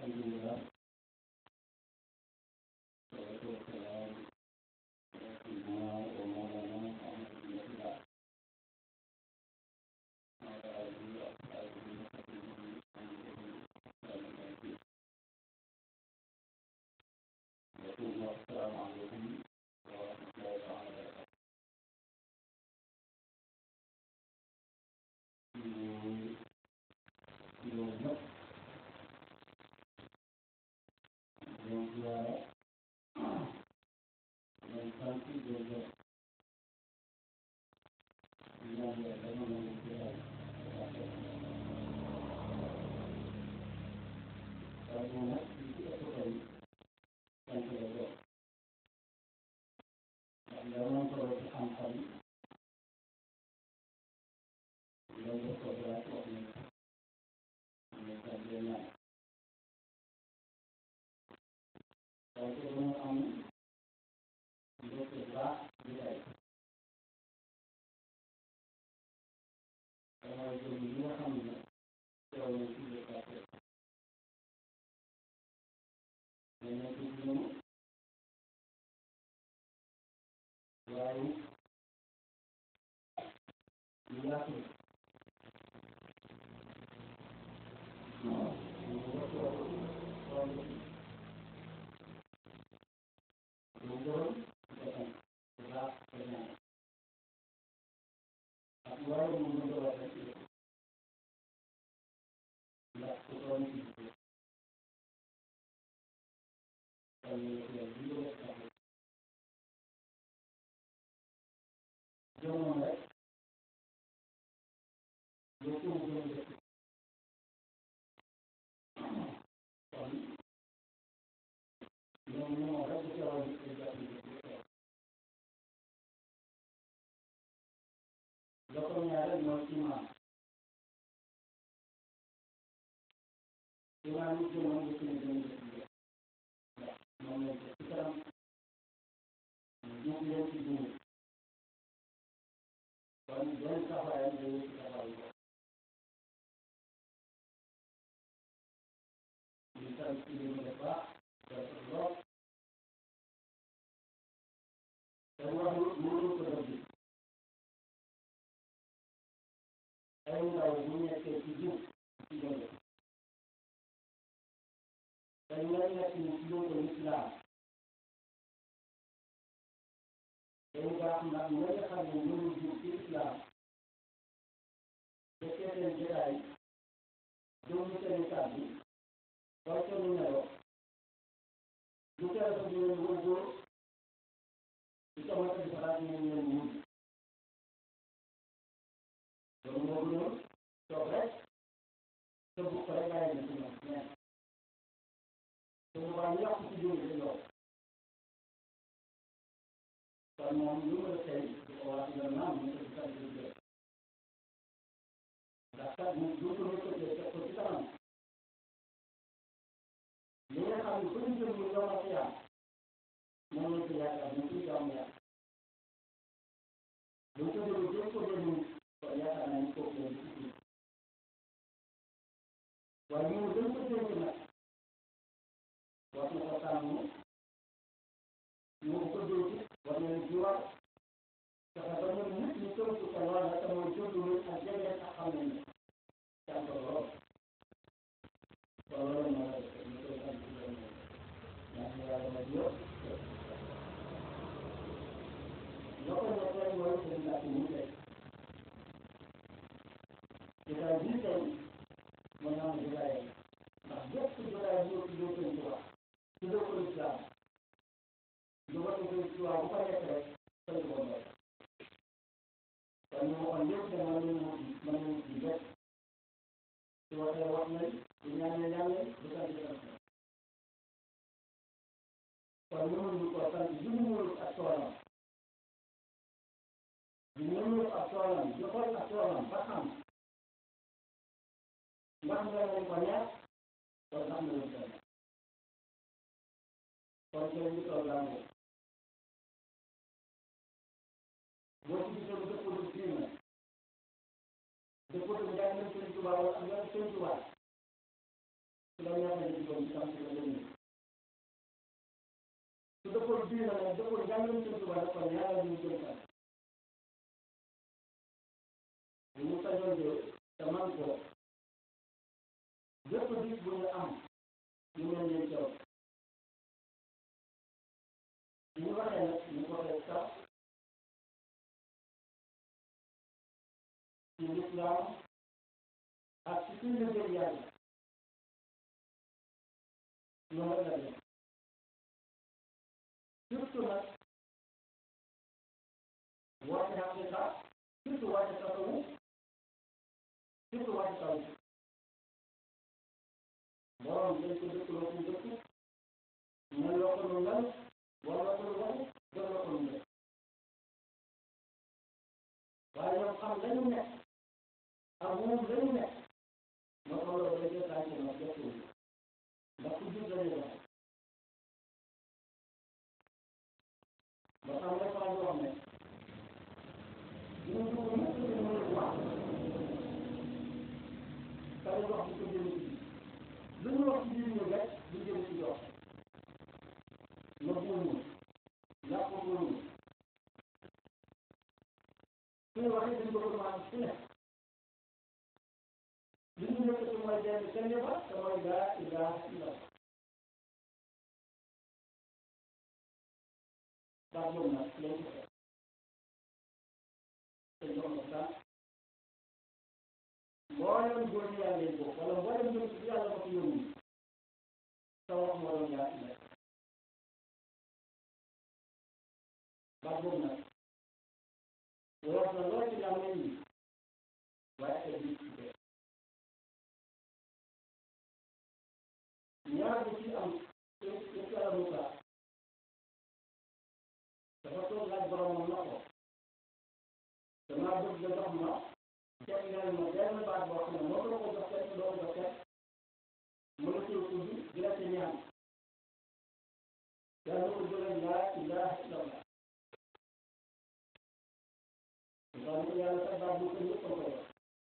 alhamdulillah salatu wassalam ala sayyidina wa mawlana Muhammad ibn Abdillah wa ala alihi wa ashabihi wa sahbihi يقول السلام عليكم ورحمة الله تعالى وبركاته yow nag yow ziyaara yow sant yow gërëm di ñaan yàlla dama la ñu ziyaara waaye moom nag li ci ëpp tey sant la doon ndax nga moom solo ci xam-xam loolu ko dara wax nañ mais ça bien ñaan waaye te dama am mbégte baax di tey damay jël li nga xam ne teew na ci le quartier mais nekk ci ñoom waaye ñu yaatu Dokter ñaareel mooy imaam imaam yi gën a ngi ci gën a def ndax moom lañ ko ci kanam ñu leen ci dund kon benn taxawaayam dañu ci taxawaay ko ñu sant ci li mu def baax def lool te wax mënu ko dëgg ay ndaw bu nekkee ci jub ci dëgg te ñooy nekk ni ci dëgg lislaam day baax ndax ñoo nga xam ne mënu jub ci lislaam fekkee seen jotaay déglu seen kàddu xool seen melo lu tere ko di leen wóor di tamata di xalaat ñu leen wut loolu moo gënoon toog rek te bu ko rek bàyyi na ci ñoom ñenn te bu baax yàqu ci biir bi lool kon moom lu mu la tey di ko wax nga naam ñu ko ci sant di jël ndax kat mu du ko ñu ko jël teg ko ci kanam li nga xam ne fu ñu jëm ñu doon ak yaa moom la ci yaakaar ñu ci jàmm yaa bu ko déglu jëm ko déglu kon yaakaar naa ni kooku la ci ci waaye ñu gën ko dénk nag war na ko tàmm ñu ko dénk war na leen jiwaat fexe ba ñoom nit ñi tënk ko wala te mooy jënd ak jege ak xam nañ ne sant lool kon loolu moo la def ñu koy sant ci loolu ñaan yàlla ma jiw loo ko ñetteel mooy seen laaj yi ñu tey jotaay bii tey mën naa ne jotaay ndax bépp jotaay bu ñu tuddee seen tubaab tuddee ko islam lu ko tuddee tubaab bu ko nekk rek seen ko doon kon ñu waxoon lépp dama leen wut mën nañu ci bépp su waxee wax nañ su ñaanee yàlla du sant sant kon mënuñu ko sant li mu wóolu ak toolam di mënul ak toolam di xool ak toolam ba xam ndax nga leen ko neex kon ndax nga leen ko neex kon tey ñu toog laa ngoo boo ci gisee lu dëppoo du diina dëppoo du njàng sëñ Tuubaa wala ak yoon sëñ Tuubaa su la neexee di doon sa njàngale sëñ Tuubaa dafa ñaanal ñu jëm kanam bu ñu sañoon de te man ko bépp bis bu ñu am ñu mel ni caw bi ñu waxee nag ñu ko waxee sax ci lislaam ak ci suñu liggéey yàlla noonu la dem surtout nag wàcce xaqiqa surtout wàcce tasawu surtout wàcce taw borom dañ ko dëkk loo ko dëkk mel loo ko lu mel wala ko lu mel gën loo ko lu mel waaye ñoom xam lañu nekk ak moom lañu nekk moo ko loolu dañ koy tànn nag def ko ndax ku jub lañu def ba xam nga faa ñu wax ne ñu dugg mukk ñu mënul wax kay wax di ko jëme ci lu ñu wax ci biir ñu rek du jëm ci jox na buuñu yàq buuñu suñu waxee dañ ko commencé fu ne li ñu nekk ci mooy benn kenn ba te mooy laa ilaaha illallah daa boobu nag lañ ko def te jox na sax mboolem góor ñi yàlla yi boobu wala mboolem ñoom ci yàlla ko fi yónni sa wax moo doon laa ilaaha daa boobu nag woor na lool ci làmmiñ yi waaye ay biir ci dee ñaar bi ci am ci ci yàlla Musa dafa toog laaj boromam na ko damaa bëgg nga jox ma ceeb ngeen ma benn baat boo xam ne moo ko ko jox kenn doo ko jox kenn mën a cee tudd di la ci ñaan yàlla ko jëlee laa ilaaha illallah daal di yàlla sax baat bu ko ñëpp ko koy wax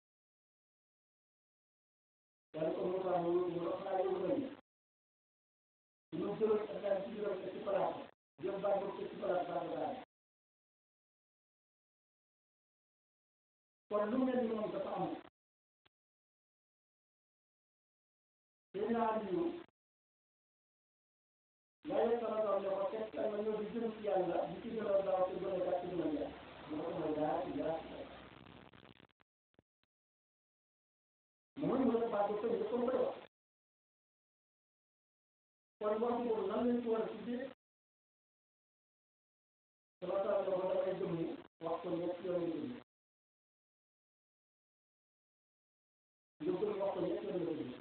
yàlla ko Musa mu mu wax naa yow lañ ñu jëloon ak daal ci juróom ci palaat jël baat boobu ci palaat baat daal kon lu mel ni moom dafa am seen naa liyu yàlla sama doom ne ko fekk ma ñëw di jëm ci yàlla di ci gën a gaaw ci gën a gàtt ci gën a jeex mu ko mooy daa ci daa mu mën nga baat bu tënk comme koy wax kon wax boobu nan lañ ci war a tuddee sama taal la ko damay jëm ni wax ko ñett yoon yu jëm nga jëm wax ko ñett yoon yu jëm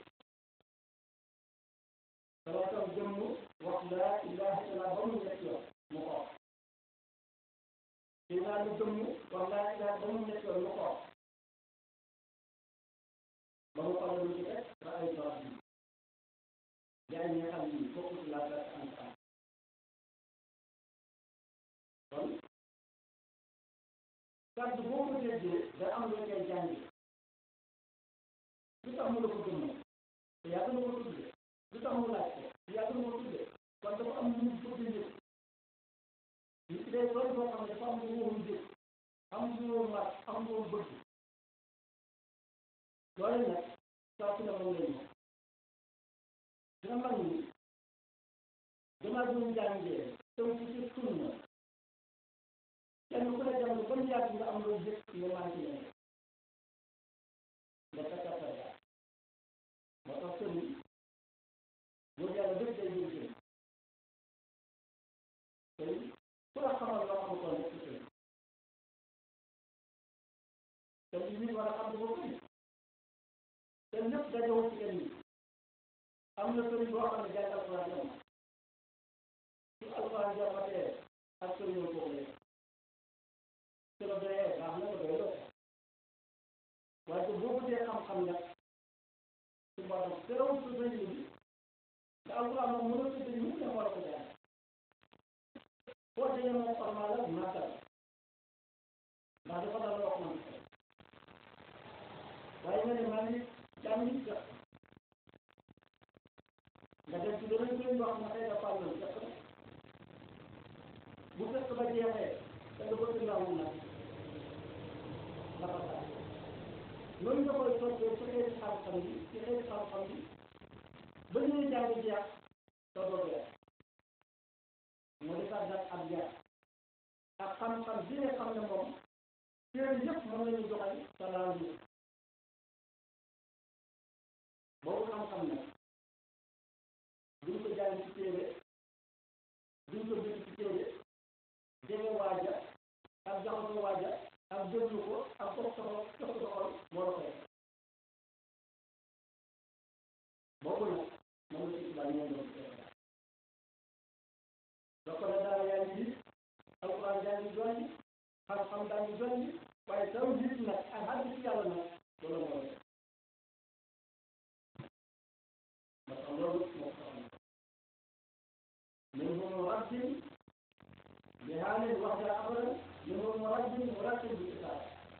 sama taal jëm wax laa ilaha illallah ba mu ñett yoon mu ko wax dinaa lu jëm wax laa ilaha ba mu ñett yoon mu ko wax ba mu xamal lu ci teg ba ay toit bi yaa ngi xam ni bokk ci la date en temps kon kàddu boo ko déggee da am lu koy jàngi lu tax mu la ko gëm te yaa gën a ko tuddee lu tax mu laaj ko yaa gën a ko tuddee kon dafa am lu mu bëgg njëkk nit ki day doon boo xam ne dafa am lu mu njëkk am lu mu mat am lu mu bëgg loolu nag saa su ne moom lay ñëw dina mag ni damaa doon jàngee taw ci ci sunna kenn ku ne jamono ba mu yàgg nga am loo jëkk nga manqué leen nga takkata yaa moo tax sëriñ boo yàlla dëgg day jël jël tey ku la xamal loo xam ko nekk sëriñ te li nit war a xam dafa bëri te lépp dajewul ci kenn am na sëriñ boo xam ne jàng alxuraan jam su alxuraan jamatee ak sëriñoo kooku lay su la doyee baax na ko doy loo waaye boo bëggee xam-xam nag su borom teewul su sëriñ bi te alxuraan moom mënoo ko sëriñ mu ne war a ko jàng boo dee moom formal la màggal ndax dafa dal loo xam waaye nga ne maa ngi jàng nit nga dem ci beneen kuréel boo xam ne xëy na fàll nañ def bu fekk ba jeexee da nga bëgg ndawul nag dafa tax noonu nga koy toppee ci xeeti xam-xam yi ci xeeti xam-xam yi ba ñuy jàng jeex te doo jeex moo di tax nag ab jeex ak xam-xam bi nga xam ne moom téere yëpp mën nañu joxal sa laal bi boobu xam-xam nag duñ ko jàng ci téere duñ ko bind ci téere jege waaja ak jaxasoo waaja ak déglu ko ak toog sa xol toog sa xol moo la koy boobu nag moom la ci tubaab ñoo doon donc nag daal yaa ngi gis alquran yaa ngi jolli xam-xam daa ngi jolli waaye taw gis nag ak àgg ci yàlla nag loolu moo def parce que loolu moo ko xam منهم مرتب بهذه الوحدة أبدا منهم مرتب مرتب بالكتاب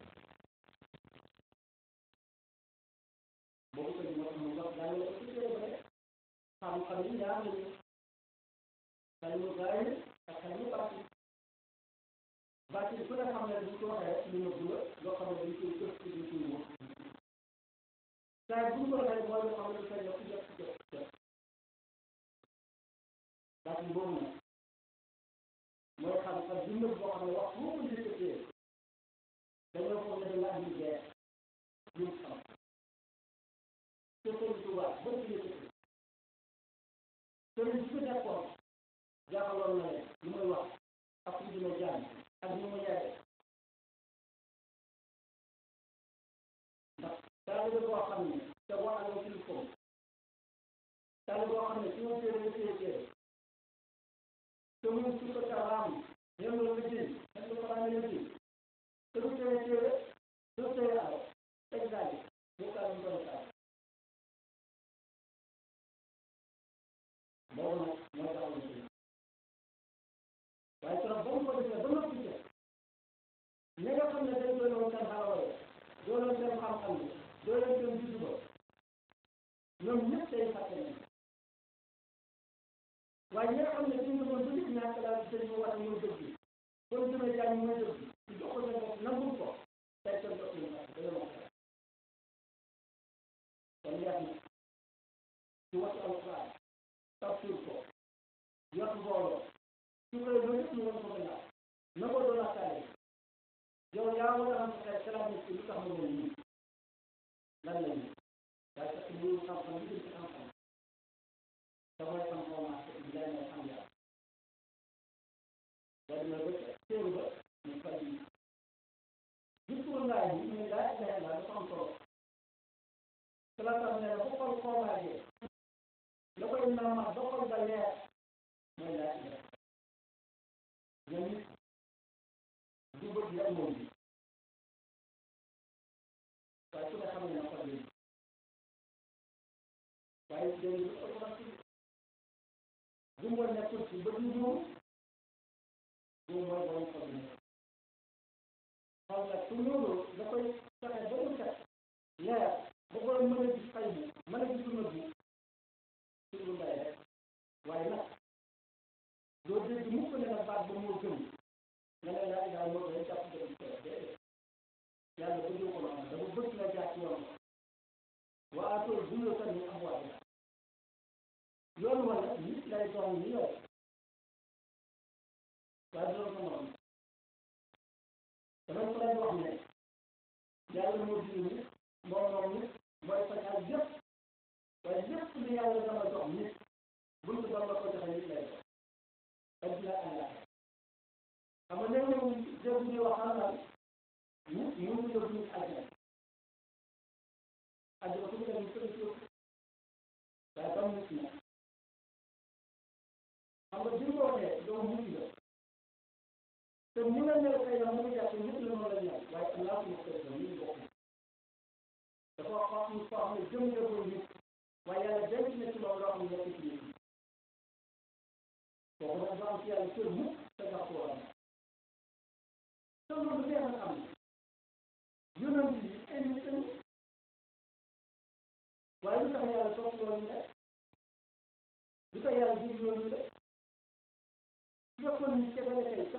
boobu tamit moo mu wax daal la ci téere ba xam-xam yi ñaar lañu xalimu zaahir ak xalimu baatin baatin ku ne xam ne duñ ko waxee lu nëbb la loo xam ne dañ koy jëf ci duñ koy wut saa buñ ko waxee mooy loo xam ne dafay yokk jëf jëf jëf baatin boobu nag mooy xam-xam bi nëbb boo xam ne wax moo ko yëkkatee dañoo foog ne dañ andi jeex luñ xam te sëriñ Tuubaa ba ci yëkkati sëriñ bi nekkoon jaaxaloon na leen lu muy wax ak fu dina jàng ak ñu mu yare ndax taalibe boo xam ne te boo amee ci ko taalibe boo xam ne su ma téere téere téere te muy su ko taxaam ñoom la liggéey ñoom la ko daan liggéey te du téere téere du téere aw exemple bu kaa ñu doon kaa boobu nag moo tax ñu waaye trop ba mu ko defee ba noppi ca ñi nga xam ne dañ koy doon seen xarala doo leen seen xam-xam bi doo leen seen juddu ba ñoom ñëpp day fàtte nañ waaye ñi nga xam ne suñ ko doon bëgg ñàkk laa ci sëriñ wax mooy dëgg kon jëmee jàng mooy dëgg ci jox ko seen bopp nangul ko tey seen bopp ñu fàtte dañoo wax kon yeex na ci waxtu alquran tafsir ko yot mbooloo su koy loolu yëpp ñu woon ko gannaaw na ko doon waxtaane yow yaa war a am sa xalaat nit ki lu tax mu mel nii lan la ñu daa fekk ñu xam-xam li ci xam-xam te mooy xam-xam marché bi lay may xam yàlla da dina ba téere ba ñu fay yi discours ngaay bi ñu laa ilaha illa dafa am solo salaatam ne la bu xol xoomaajee la koy naamaat ba xol ba leer mooy laa ilaha ñoom it du bëgg yàlla moom bi waaye su ne xam ne na xol yi waaye dégg nga ko wax ci bu mu nekkul ci bëgg moom bu mooy borom xol bi xol nag su loolu da koy fexe ba mu set leer ba koy mën a gis xay bi mën a gis lu nëbbu ci lu mbay rek waaye nag doo dégg mukk ne nag baat ba moo gën nga ne laa ilaha moo gën jàpp nga ci kër déedéet yàlla bëggee ko noonu dafa bëgg nga jaar ci yoon wa aatoo buyuutan min abwaabihaa yoon wala nit lay doon ni yow waaye du doon ko noonu damay faral di wax ne yàlla moo bind nit moo moom nit mooy fajal yëpp waaye lépp li yàlla dama jox nit buñ ko doon la ko joxe nit lay doon adduna àllaa xam nga léeg-léeg dégg ñu wax xam naa nit ñu ngi yóbbu nit àjjana àjjana fu mu dem sëriñ si waaye ba nit na xam nga bi ko waxee doo mucc la te mu la mel tey mu ngi jàpp nit la noonu la ñaan waaye allah su ma koy doon ñu bokk dafa wax ñu foo xam ne jëm jëgul nit waaye yàlla denc na ci loolu loo xam ne nekk ci nit kooku nag du am ci yàlla cër mukk te nga ko war a te loolu neex na xam yonent yi ay nit lañu waaye lu tax yàlla topp loolu ñu def lu tax yàlla jig loolu ñu def su fekkoon ni kese la tey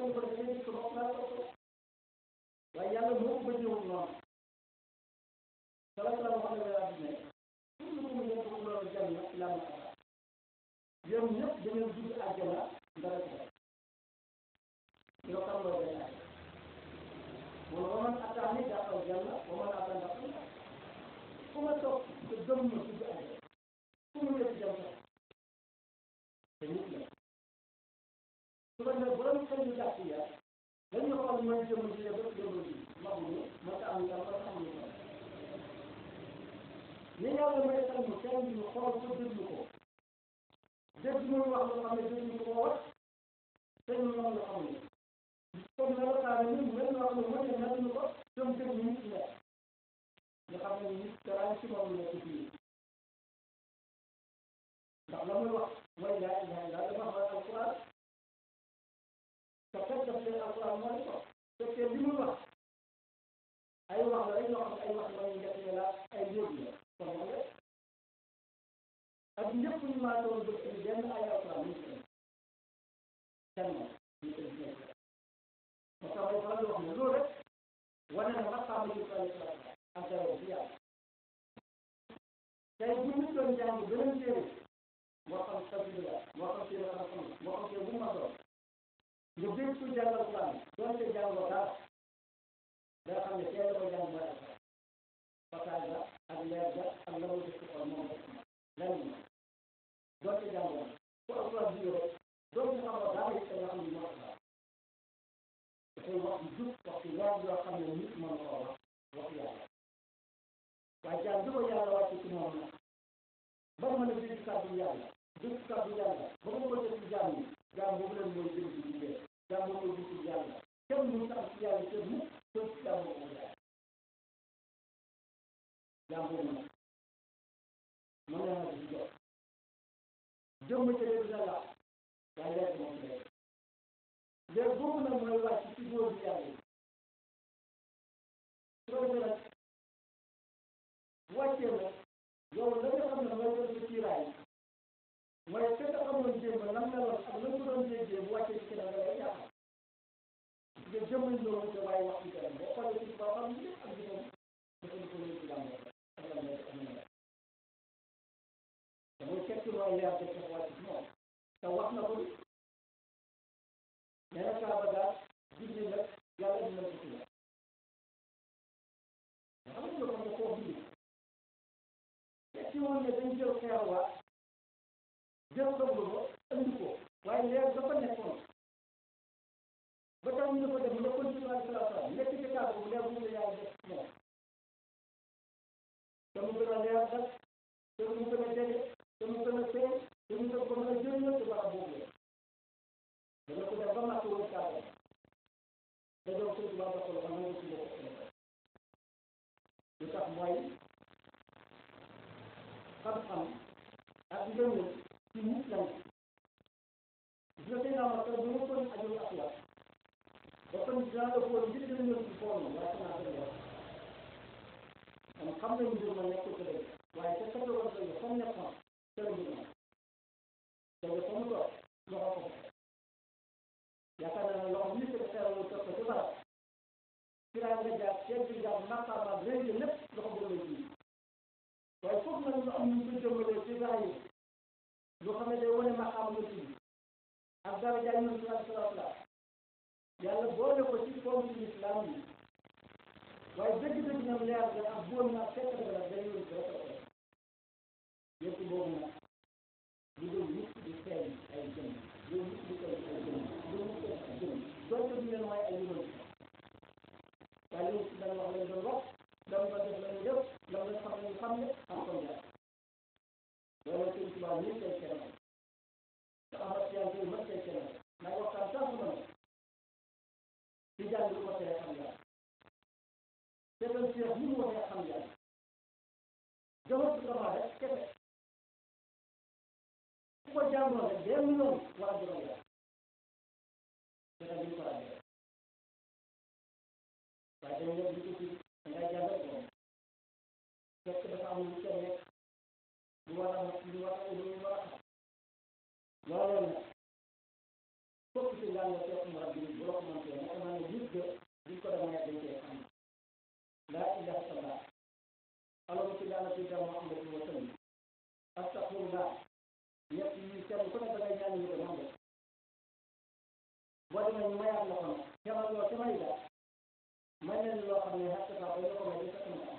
aljanna ila ma ara yéen ñëpp da ngeen dugg àjjana dara ci def yow xam loo gën a mun wa man ataani daxal janna wa man ataani daxal naar fu ma toog te gëm ma dugg àjjana fu mu nekk jëm sax te nit la su ko defee borom xel yu gàtt ya dañu xool mooy jëm ji ba jëm ji maguñu ma ta am tam ma ta am ñu ni yàlla may tam ñu kenn ñu xool ko déglu ko dégg muy wax loo xam ne déglu ko wax te ñu noonu la xamuñu comme melokaane ñun mel na wax ne mën na mel ko jëm dégg nit la nga xam ne nit dara ci moom nekk fii ndax la muy wax mooy laa ilaha illa dafa wax alquran te fekk daf leen alquran mooy ko fekkee li muy wax ay wax la rek yoo xam ne ay wax la ñu def la ay yóbbu la kon wax nga ak ñëpp ñu maa doon bëgg ci benn ay alquran ñu ci kenn ñu ci nekk moo tax ay faral di wax ne loolu rek wane na maqaama yu ko alquran ak dara bi yàlla tey bu ñu doon jàng beneen téere moo xam sabila moo xam téere xam-xam moo xam téere bu ma doon nga dégg ku jàng alquran doonte jàngoo dara nga xam ne teel ko jàng mooy alquran fasaay ga ak leer ga ak la muy def ci xol moom rek lan la doonte jàngoo ku alquran bi rek doonte xamoo dara it nga xam ne moo alquran dafay wax ju jub wax ci leer yoo xam ne nit mën koo wax wax yàlla waaye jàng bi ko yàlla wàcce ci moom nag ba mën a dégg kàddu yàlla dégg kàddu yàlla ba mu ko def ci jaam yi jaam boobu leen mooy jëm ci liggéey jaam boobu mooy ci yàlla kenn mu am ci yàlla kenn mu kenn ci jaam boobu jaay jaam boobu nag mën na ma ci jox jëmm ca dégg na la waaye lekk moom ci lekk léegi boobu nag mooy wàcc ci góor bi yàlla yi su ko defee nag bu wàccee nag yow la nga xam ne mooy doon sa kiiraay mooy fekk xamoon jéem a lan meloon ak lan ko doon jéggee bu wàccee ci keneen da ngay jaaxal nga jëmmal ñëw te waaye wax ci keneen boo xoolee ci ba xam lépp ak jëmam dafa ko lay ci lam ak lam nekk ak lam te muy fekk mooy leer de fekk wàcc ci moom te wax na ko nee na kaaba gaa julli nag yàlla dina ko ci la nga xam nga ko nga koo bind ci woon ne dañ jël xeer waa jël doglu ko andi ko waaye leer dafa nekkoon ba tax ñu ko def nga continué ak salaam nekk ci kaaba bu leer bu la yàlla def moom te mu gën a leer nag te mu gën a jege te mu gën a feeñ te mu gën ko mën a jëriñoo ci barab boobu la dana ko def ba màkk woon kaaba da doon sëñ bi ba ko xam nga ci bokk lu tax mooy xam-xam ak ngëneel ci nit la gis nga tey naa ma bu ma kon ajul ak la ba kon dinaa la xool ngir gën a ñëw ci forme waaye naa gën a kon xam nañ mbir ma nekk ko dëgg waaye ca sa doon sa fa mu nekkoon ca la mbir ma te nga fa mu toog loxo ko yaakaar naa ne loxo bi ñu ko xeeral toog ko ci barab kiraa nga jaar ceeb bi jaar maqaama réew lépp loxo boobu la ji waaye foofu nag ñu am ñu ko jëmbalee ci gaa yi loo xam ne day wane maqaam la tudd ak dara jaay ñu ci salaatu la yàlla boole ko ci forme ci islam yi waaye dëgg-dëgg ñoom leer ga ak bool na fekk na la day yoon rek ko yëpp boobu nag lu dul nit di feeñ ay jëm lu nit di feeñ ay jëm lu nit di ay jëm donte du leen mooy ay yëngal waaye loolu si dana wax lañ doon wax dama ko def lañu def lam lañ xam lañu xam ne am ko jaar loolu sëñ Tuubaa nii tey kenn te amat yàlla tey mën tey kenn may waxtaan sax ma ne ci jàng lu ko tere xam yàlla seetal seex ni mu waxee xam yàlla jamono bi xamaa rek kese ku ko jàngoon rek benn yoon war a jëmal yàlla seetal ni mu ko ràññee waaye dañu leen di ko ci da ngay jàngal moom fekk dafa am lu ca nekk lu war a lu war a lu war a xam loolu nag fokk ci yàlla fekk mu rabbi bu la ko mëntee naka naa ne nit de duñ ko demee dañ koy xam laa ilaha illallah allahumma salli ala sayyidina muhammadin wa sallim astaghfirullah nga ñett yi kenn ku ne da ngay ñaan ñu ko moom boo demee ñu mayaat la ko nag xemal loo ca may ga may leen loo xam ne xatta sax ba ñu ko may di fekk na am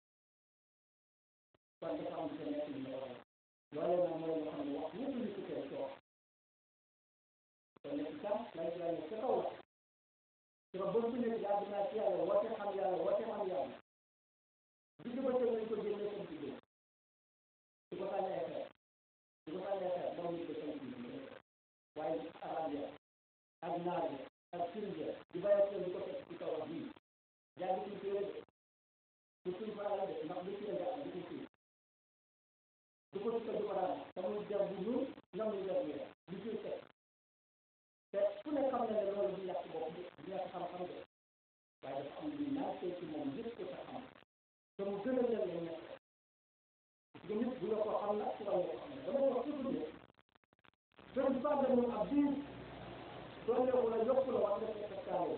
kon dafa am sa nekk ñu war loolee nag mooy loo xam ne wax ñëpp ñu tukkee ci wax kon nekk tam lay lay ca kaw la ci ba bëgg nekk yàgg naa ci yàlla woote xam yàlla woote xam yàlla digg ba tey lañ ko génne seen ci génn su ko sànnee xeer su ko sànnee xeer moom ñu ko seen ci génn waaye arab ya ak naar ya ak sirja di bàyyi seen di ko fekk ci kaw wax bii jàng ci téere de du suñ faala de ndax lu ci nga am du ko suñ du ko sukka du ko daan te muy jar bu ñuul ñoom ñu jar bu du ciy fekk te ku ne xam na ne loolu du yàq bopp du yàq xam-xam de waaye dafa am lu naan tey ci moom yëpp ko sa xam te mu gën a leen leen nekk parce que nit bu la ko xam na ci wàllu ko xam ne dama wax toujours ne gën faa demoon ab diir doole wala yokku la wax nga fekk kaale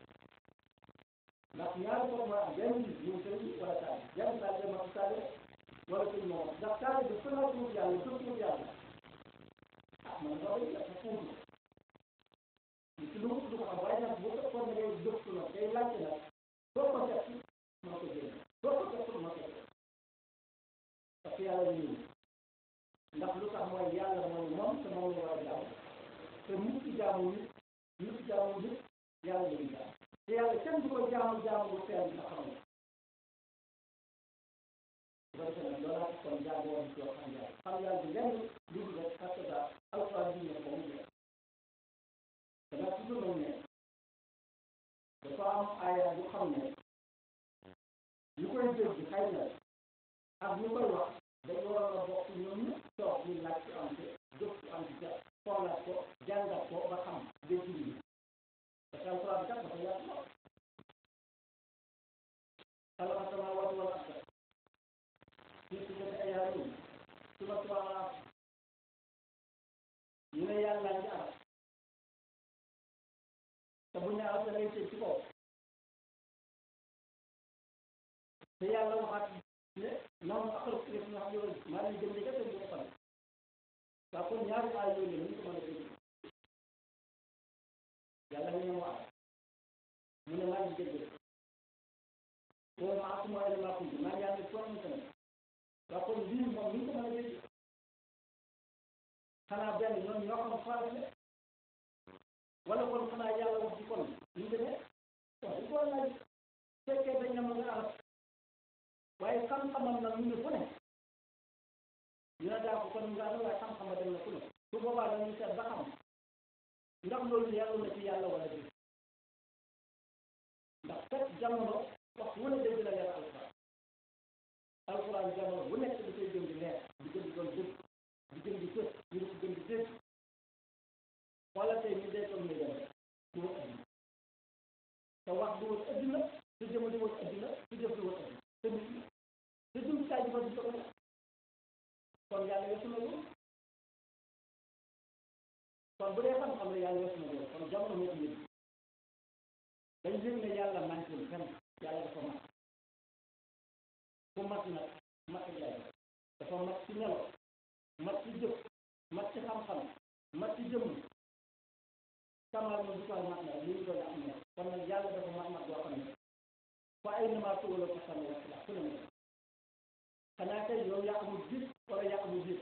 ndax ñaari foog ma am benn nit ñu sëñ wala taal yan taal de ma taale wala sëñ moom ndax taale bi fa la tuut yàlla fa tuut yàlla ah man loolu la fa tuutu li ci lu mu du ko xam waaye nag bu fekkoon ne ngay gëstu nag day laajte nag doo ko fekk moo ko génn doo ko fekk moo ko génn parce que yàlla ñu ndax lu tax mooy yàlla mooy moom te moom la war a jaamu te nit ki jaamu nit nit ki jaamu nit yàlla lañu jaamu te yàlla kenn du ko jaamu jaamu bu teel nga xam ne bu ko defee nag loolaa tax kon jaamu woon ci xam yàlla xam yàlla bi lenn lu dul rek parce que alxuraan bi ne ko mu jeex te nag toujours nañ ne dafa am aaya bu xam ne ñu koy dégg xëy na ak ñu koy wax dañu waroon a bokk ñoom ñëpp toog ñu laaj ci am te jóg ci am ci xoolaat ko jàngat ko ba xam dégg yi parce que alxuraan bi kat dafa yaatu lool xalaqa samaawaati wal arda fii sittati ayyaamin summa stawaa alal arsh ñu ne yàlla ngi arab te bu ñu arab da ngay tëj ci kaw te yàlla waxaat ne noonu axaru ci ñu xam yoon maa leen jëm dëgg te du ko fan waa kon ñaari aay yooyu la ñu ko mën a dégg yàlla ñu ne wax mu ne maa ngi dégg boo ma akuma ay maa kuntu maa ngi ànd ak toog tamit waa kon lii moom ñu ko mën a dégg xanaa benn ñoom ñoo xam faral ne wala kon xanaa yàlla wax ci kon ñu demee waaw il faut laaj fekkee dañ ne ma nga arab waaye xam-xamam nag ñu ne fu ne ñu ne daa ko kon nga ne waaye xam-xama dem na fu ne su boobaa dañuy seet ba xam ndax loolu yàlla na ci yàlla wala déet ndax fekk jamono wax wu ne dégg la leer alxuraan alxuraan jamono bu nekk di koy gën di leer di gën di doon dëgg di gën di fës ñu di ko gën di dégg wala tey ñu dee comme ni dem du wut addina te wax du wut addina su jëma di wut addina su jëf di wut addina te nit ñi te jumtukaay bi fa di ko kon yàlla weesu na loolu kon bu dee xam-xam la yàlla weesu na loolu kon jamono moo ko yëg dañ yëg ne yàlla manqué fenn yàlla dafa mat ku mat nag mat lay dafa mat ci nelo mat ci jëf mat ci xam-xam mat ci jëmm kamal ma du ko mat na li ñu doon am ne kon nag yàlla dafa mat mat boo xam ne fa ay namaa tuwala ko xam ne wax la fu ne ne xanaa kay yow yaa amul gis wala yaa amul gis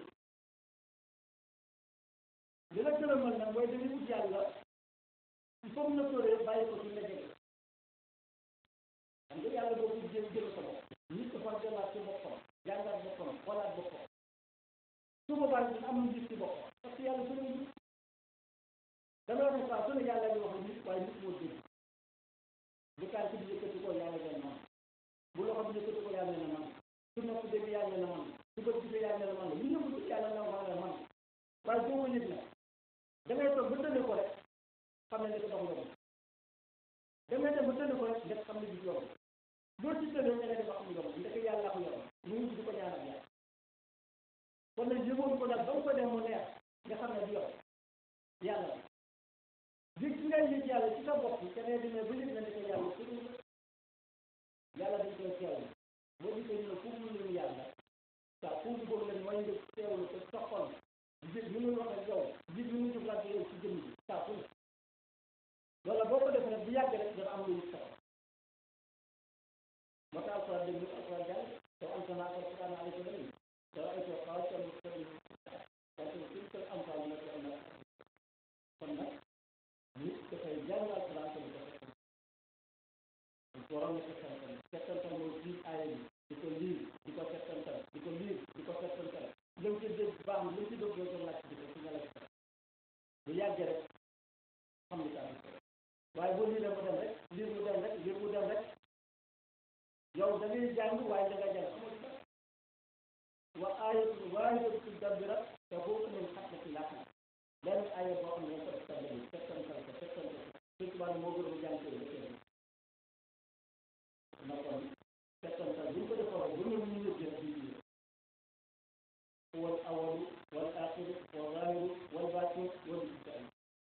li la gërëmal nag mooy dañuy wut yàlla il faut na tóoree bàyyi ko ci la jege xam nga yàlla boobu jël jël sa bopp nit ko far dellaat ci boppam jàngaat boppam xoolaat boppam su boobaa dina amul gis ci boppam parce que yàlla su ne nit dama wax ne saa su ne yàlla di wax nit waaye nit moo dégg bu tànk bi yëkkati ko yàlla leen man bu loxo bi yëkkati ko yàlla ne man su nopp dégg yàlla ne man su bët gisee yàlla ne man lu ñëw yàlla na wax ne man waaye boo ko yëg nag da ngay toog ba tënne ko rek xam ne nekk dox nga da ngay dem ba tënne ko rek nga xam ne bi yow loolu ci tënne da ngay dem ba xam nga ndeke yàlla ko yor mu ngi di ko ñaanal yàlla kon nag yëgoon ko nag ba mu ko dem mu neex nga xam ne du yow yàlla yëg ci ngay yëg yàlla ci sa bopp te ngay demee ba yëg na ndeke yàlla su yàlla dañ koy teewlu boo gisee ñu ne foofu ñu yàlla waaw foofu boobu lañ mooy nga teewlu ko sopp xam ne lu ci dëgg doo laaj ci ci nga la ci bu yàggee rek xam li tax waaye boo lii mu dem rek lii mu dem rek lii mu dem rek yow da ngay jàng waaye da nga jàng xamul dara wa aayatu waahidatu fi dabbira te boo min xatmati laaxam benn aaya boo xam ne ko def tabbi settantal ko settantal ko suñ tubaab moo gën a jàng ko yëpp na kon settantal bu ñu ko defoon bu ñu ñu yëg jëf bi wal awalu wal axiru wal zaahiru wal baatin wal mustaqim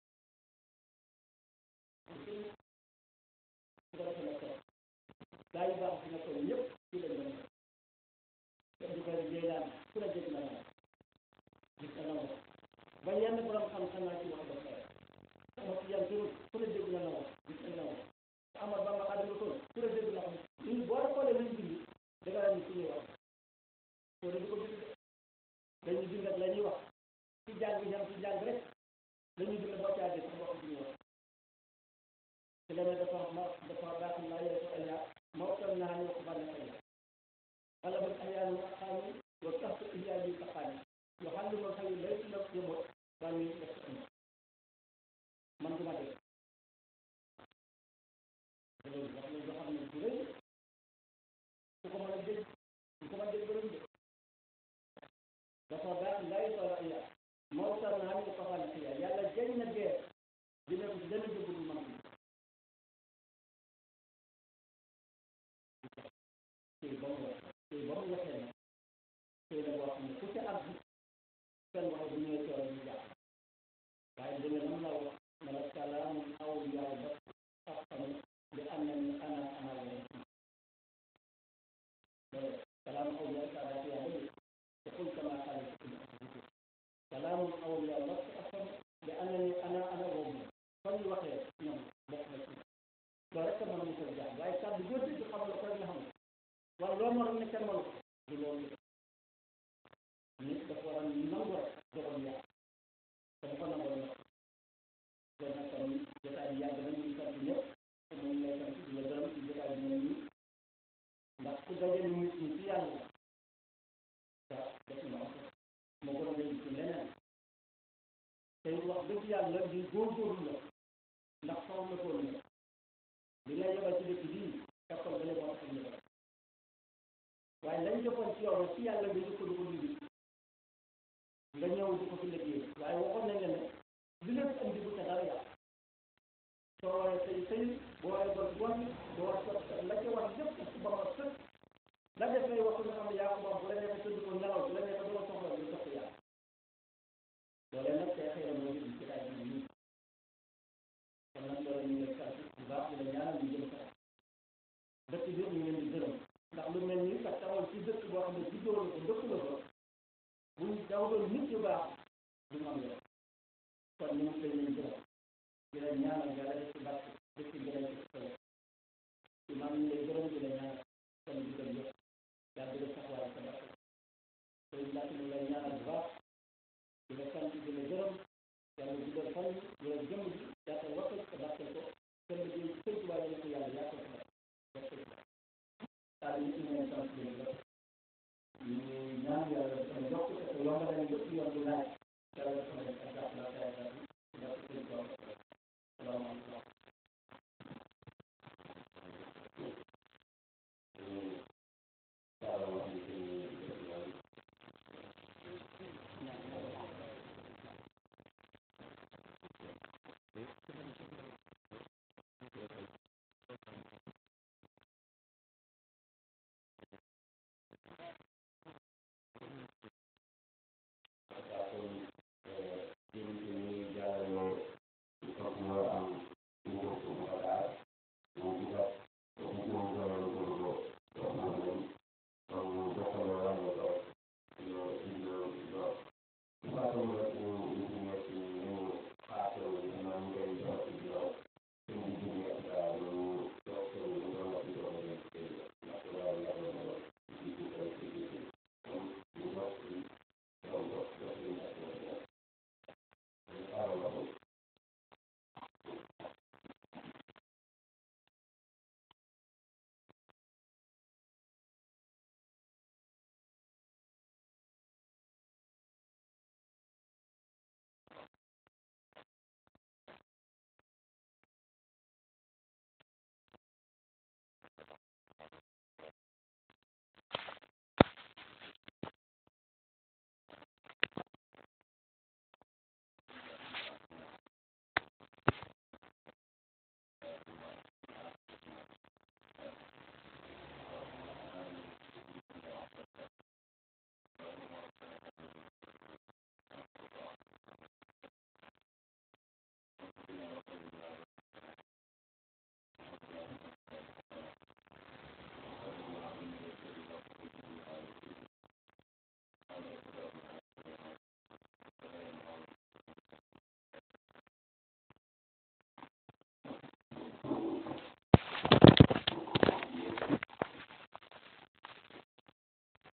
su ko defee nag gaa yu baax si nga toll ñëpp ci lañ doon te di koy jéelaan ku la dégg na la gis na la ba yenn borom xam-xam naa ci wax ba pare sama ci yan turu ku la dégg na la wax gis na la wax te amal ba ma xaadimu tool ku la dégg na xam ñun boo xoolee luñ bind da nga daan ci ñuy wax soo di ko bind dañuy bind ak la ñuy wax ci jàng ñam ci jàng rek dañuy bind boo caagee sax wax ci ñuy wax te leneen dafa ma dafa baax naa yore ko ay moo toll naa ñu wax ba ne ay wala ba ay yaanu xaami wa tax iyaa bi taxaani yoo xam ne moom xëy lay ci ndox yëmoo ba ñu def ko am man duma def loolu wax na loo xam ne bu rëy ku ko mën a dégg ku ko mën a dégg bëriñ de dafa baax lay toll ay moo toll naa ñu ko xam ne yàlla jëñ na dee dina ko dana jóg du man tey ba mu wax tey ba mu waxee nag tey la boo xam ne ku ci àgg seen wax bu ñëwee tool ñu jàpp waaye dina nam la wax ne la salaamu awliyaa ba xam li am na ni ana ana wala salaamu awliyaa saadaati yaa bëri te kul kama xaale ci kul salaamu awliyaa ba xam li am na ni ana ana wala fa ñu waxee ñoom bokk na ci loolu rek mën a musal jàpp waaye kàddu boo dégg xam la ko rek nga xam wala loo mën ne kenn mënu ko du loolu nit dafa war a nangu rek dogal yàlla te bu ko nangoo nag kon nag kon jotaay bi yàgg na ñu ngi sant ñëpp te mu ngi lay sant di la gërëm ci jotaay bi mel nii ndax ku dajale nit ñi ci yàlla te def na am moo gën a leen ci leneen tey wax dëgg yàlla di góorgóorlu la ndax xaw na tool la li nga yebal ci dëkk bii kàttan ba moo tax ñu waaye lañ defoon ci yow ci yàlla nga jëkko di ko liggéey nga ñëw di ko fi liggéey waaye waxoon nañ la ne li lépp andi bu ca dara yàq soo waree say sëy boo waree bon bon boo war la ca war lépp ci ba ma sëkk la def ngay wax nga xam ne yaa ko moom bu la neexee tëdd ko nelaw bu la neexee doo soxla lu soxla yàlla loolee nag tey xëy na moo ngi ci ay bi nii kon nag loolu ñu ngi sant bu baax di la ñaanal ñu jëm kanam dëkk bi ñu leen di gërëm ndax lu mel ni kat tawoon ci dëkk boo xam ne juddoo la ko dëkk la ko buñ daw doon nit yu baax du mu am yoon kon ñu ngi leen di gërëm di la ñaanal yàlla def ci barke def ci gërëm ci solo imam ñu lay gërëm di la ñaanal kon di gërëm yëpp yàlla di la taxawaay sa barke tey laaj ñu lay ñaanal bu baax di la sant di la gërëm yàlla di la fan di la jëm ji yaatal waxal ko barkeel ko kenn di sëñ Tuubaa yàlla ko yàlla yaatal ko barkeel ko daal ñu ngi leen sant leen lépp ñu ñaan yàlla dafa ne yokk te yomb nañu yëpp yoon bu laaj yàlla dafa ne ak jàpp la kay daal di def seen tool salaamaaleykum